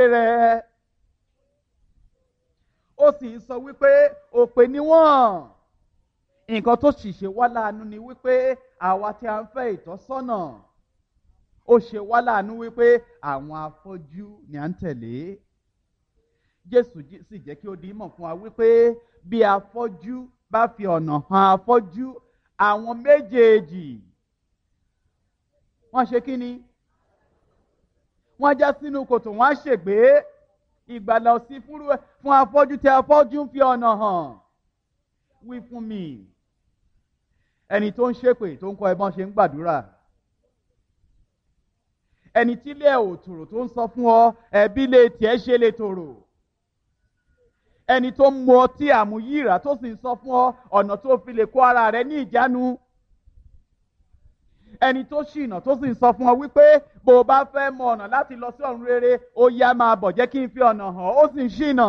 rẹ̀ ó sì ń sọ wípé òpè ni wọ́n nǹkan tó sì ṣe wá láàánú ni wípé àwa tí a ń fẹ́ ìtọ́sọ́nà ó ṣe wá láàánú wípé àwọn afọ́jú ni à ń tẹ̀lé jésù sì jẹ́ kí ó di mọ̀ fún wa wípé bí afọ́jú bá fi ọ̀nà hàn afọ́jú àwọn méjèèjì wọ́n ṣe kí ni wọ́n já sínú kòtò wọ́n á ṣègbé ìgbàlà òsì fún afọ́jú tí afọ́jú ń fi ọ̀nà hàn wí fún mi ẹni tó ń ṣépè tó ń kọ́ ẹ bọ́n ṣe ń gbàdúrà ẹni tí ilé ẹ̀ ò tòrò tó ń sọ fún ọ ẹbí lè tiẹ̀ ṣe lè tòrò ẹni tó ń mu ọtí àmúyíra tó sì ń sọ fún ọ ọ̀nà tó fi lè kó ara rẹ ní ìjánu ẹni tó ṣìnà tó sì ń sọ fún ọ wípé bó o bá fẹ́ mọ ọ̀nà láti lọ sí ọ̀run rere ó yá máa bọ̀ jẹ́ kí n fi ọ̀nà hàn ó sì ń ṣìnà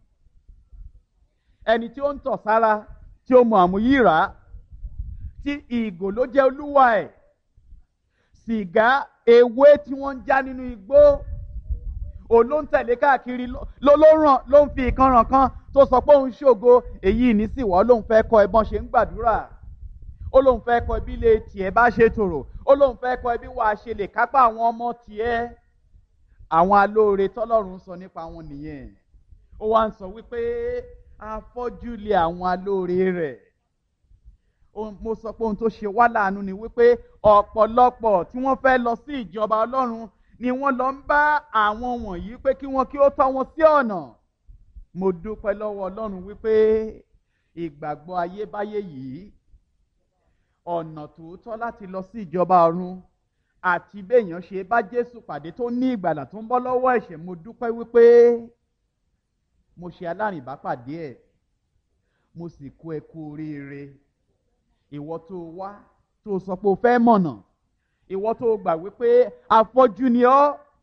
ẹni tí ó ń tọ̀ sára tí ó mu àmúyíra tí ìgò ló jẹ́ olúwa ẹ̀ sìgá ewé tí wọ́n ń já nínú igbó òun ló ń tẹ̀lé káàkiri ló ló ràn ló ń fi ìkanràn kan tó sọ pé òun ṣògo èyí ní sì wọ́ lóun fẹ́ kọ́ ẹbọn ṣe ń gbàdúrà ó lóun fẹ́ kọ́ ẹbí lè tiẹ̀ bá ṣe tòrò ó lóun fẹ́ kọ́ ẹbí wàá ṣe lè kápá àwọn ọmọ tiẹ̀ àwọn alóore tọ́lọ́run sọ nípa wọn nìyẹn ó wá ń sọ wípé afọ́jú lé àwọn alóore rẹ̀ mo sọ pé ohun tó ṣe wá láàánú ni wípé ọ̀pọ̀lọpọ̀ tí wọ́n fẹ́ lọ sí ìjọba ọlọ́run ni wọ́n lọ ń bá àwọn wọ̀nyí pé kí wọ́n kí ó tọ́ wọn sí ọ̀nà mo dúpẹ́ lọ́wọ́ ọlọ́run wípé ìgbàgbọ́ ayébáyé yìí ọ̀nà tòótọ́ láti lọ sí ìjọba ọ̀run àti béèyàn ṣe bá jésù pàdé tó ní ìgbàlà tó ń bọ́ lọ́wọ́ ẹ̀ṣẹ̀ mo dúpẹ́ wípé mo ṣe alárìnbápàdé ẹ̀ mo sì kó ẹ kú oríire ìwọ tó wá tó sọ pé o fẹ́ mọ̀nà ìwọ tó gbà wípé afọ́jú ni ọ́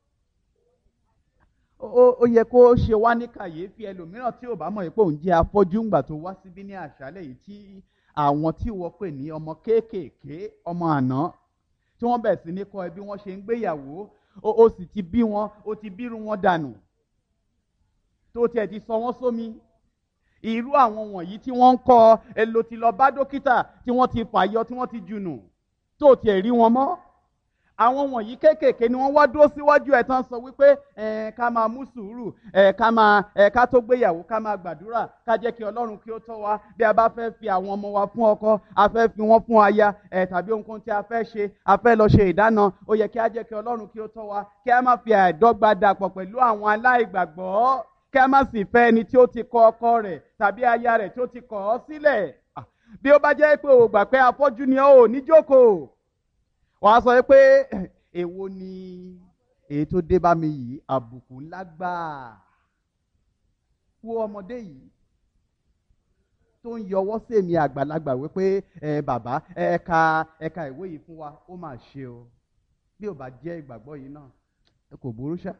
ó yẹ kó ṣe wá ní kàyéfì ẹlòmíràn tí ò bá mọ̀ pé òun jẹ́ afọ́jú ńgbà tó wá síbí ní àṣálẹ̀ yìí tí àwọn tí wọ́n pè ní ọmọ kéékèèké ọmọ àná tí wọ́n bẹ̀rẹ̀ sí ní kọ́ ẹ bí wọ́n ṣe ń gbéyàwó ó sì ti bí wọn ó ti bírú wọn dànù tó tiẹ̀ ti sọ wọ́n sómi irú àwọn wọ̀nyí tí wọ́n ń kọ́ ẹ ló ti lọ bá dókítà tí wọ́n ti fàyọ tí wọ́n ti jùnù tó tiẹ̀ rí wọn mọ́ àwọn wọ̀nyí kéékèèké ni wọ́n wá dúró síwájú ẹ̀ tán sọ wípé ẹ̀ ká máa mú sùúrù ẹ̀ ká máa ẹ̀ ká tó gbéyàwó ká máa gbàdúrà ká jẹ́ kí ọlọ́run kí ó tọ́ wa bí a bá fẹ́ fi àwọn ọmọ wa fún ọkọ a fẹ́ fi wọ́n fún aya ẹ̀ tàbí ohunkóhun tí a fẹ́ ṣe a fẹ́ lọ ṣe ìdáná ó yẹ kí a jẹ́ kí ọlọ́run kí ó tọ́ wa kí a má fi àìdọ́gba dàpọ̀ pẹ̀lú àwọn aláìgbàgbọ́ kí a má sì fẹ́ ẹni tí ó ti kọ ọkọ rẹ̀ tàbí aya rẹ̀ tí ó ti kọ̀ ọ́ sílẹ̀ bí ó bá jẹ́ pé o gbà pé afọ́jú ni ọ́ ò ní jókòó wàá sọ pé èwo ni èyí tó dé bá mi yìí àbùkù ńlá gbáà wo ọmọdé yìí tó ń yọwọ́ sí èmi àgbàlagbà wípé ẹ bàbá ẹ ka ẹ ka ìwé yìí fún wa ó mà ṣe o bí ò bá jẹ́ ìgbàgbọ́ yìí náà ẹ kò burú ṣá.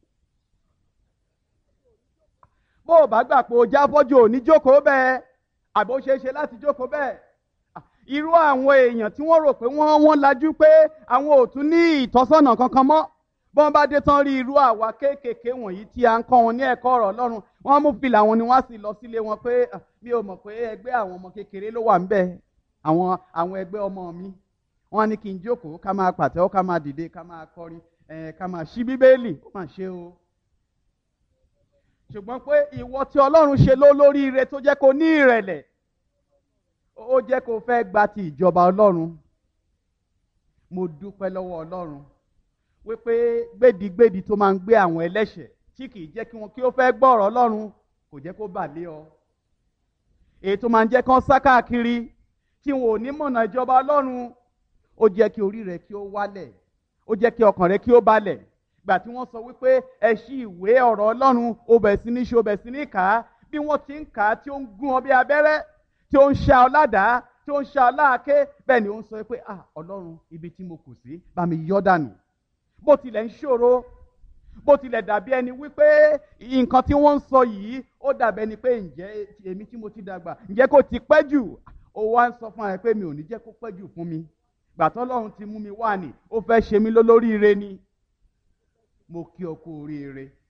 bó o bá gbà pé o já fọ́jú ò ní jókòó bẹ́ẹ̀ àbó ṣeé ṣe láti jókòó bẹ́ẹ̀ irú àwọn èèyàn tí wọ́n rò pé wọ́n wọ́n lajú pé àwọn ò tún ní ìtọ́sọ́nà kankan mọ́ bọ́n bá dé tán rí irú àwa kéékèèké wọ̀nyí tí a ń kọ́ wọn ní ẹ̀kọ́ ọ̀rọ̀ ọlọ́run wọ́n mú fìlà wọn ni wọ́n sì lọ sílé wọn pé mi ò mọ̀ pé ẹgbẹ́ àwọn ọmọ kékeré ló wà ńbẹ̀ àwọn àwọn ẹgbẹ́ ọmọ mi wọ́n ní kí n jókòó ká máa pàtẹ́wọ́ ká máa dìde ká máa kọrin ká máa ṣí bíbélì ó mà ṣe o ṣùgbọ́n pé ìwọ tí ọlọ́run ṣe ló lóríire tó jẹ́ kó ní ìrẹ̀lẹ̀ ó jẹ́ kó fẹ́ gba ti ìjọba ọlọ́run mo dúpẹ́ lọ́wọ́ ọlọ́run wípé gbèdígbèdí tó máa ń gbé àwọn ẹlẹ́ṣẹ̀ tí kì í jẹ́ kí wọ́n kí ó fẹ́ gbọ́ ọ̀rọ̀ ọlọ́run kò jẹ́ kó bà lé ọ èyí tó máa ń jẹ́ kán sá káàkiri tí wọn ò ní mọ̀nà ìjọba ọlọ́run ó jẹ́ kí orí rẹ kí ó wálẹ̀ ó jẹ́ kí ọkàn rẹ kí ó balẹ̀ gbà tí wọ́n sọ wípé ẹ ṣí ìwé ọ̀rọ̀ ọlọ́run ó bẹ̀ sí ní ṣe ó bẹ̀ sí ní kà á bí wọ́n ti ń kà á tí ó ń gún ọ bí abẹ́rẹ́ tí ó ń ṣá ọ ládàá tí ó ń ṣá ọ láàké bẹ́ẹ̀ ni ó ń sọ pé ah ọlọ́run ibi tí mo kù sí bá mi yọ́ dànù bó tilẹ̀ ń ṣòro bó tilẹ̀ dàbí ẹni wípé nǹkan tí wọ́n ń sọ yìí ó dàbí ẹni pé ǹjẹ́ èmi tí mo ti dàgbà ǹjẹ́ kò ti pẹ́ jù ó wá ń sọ fún ẹ pé mi ò ní jẹ́ kó pẹ́ jù fún mi gbàtọ́ ọlọ́run ti mú mi wá ní ó fẹ́ ṣe mí lólóríire ni mo kí ọ kú oríire